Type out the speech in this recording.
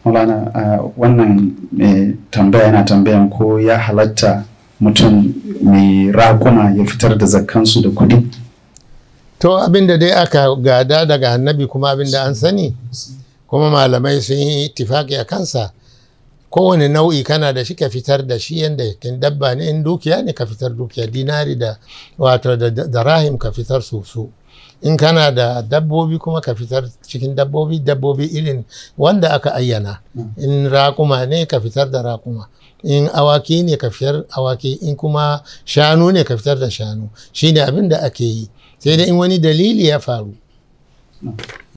Maulana wannan mai tambaya yana tambayan ko ya halatta mutum mai raƙuma ya fitar da zakkansu da kuɗi? To abinda dai aka gada daga annabi kuma abinda an sani kuma malamai sun yi tifaki a kansa kowane nau'i kana da shi ka fitar da shi yadda kin dabba ne in dukiya ne ka fitar dukiya dinari da wato da rahim ka fitar su su in kana da dabbobi kuma ka fitar cikin dabbobi dabbobi irin wanda aka ayyana in raƙuma ne ka fitar da raƙuma in awaki ne ka fitar awaki in kuma shanu ne ka fitar da shanu shine abin da ake yi sai dai in wani dalili ya faru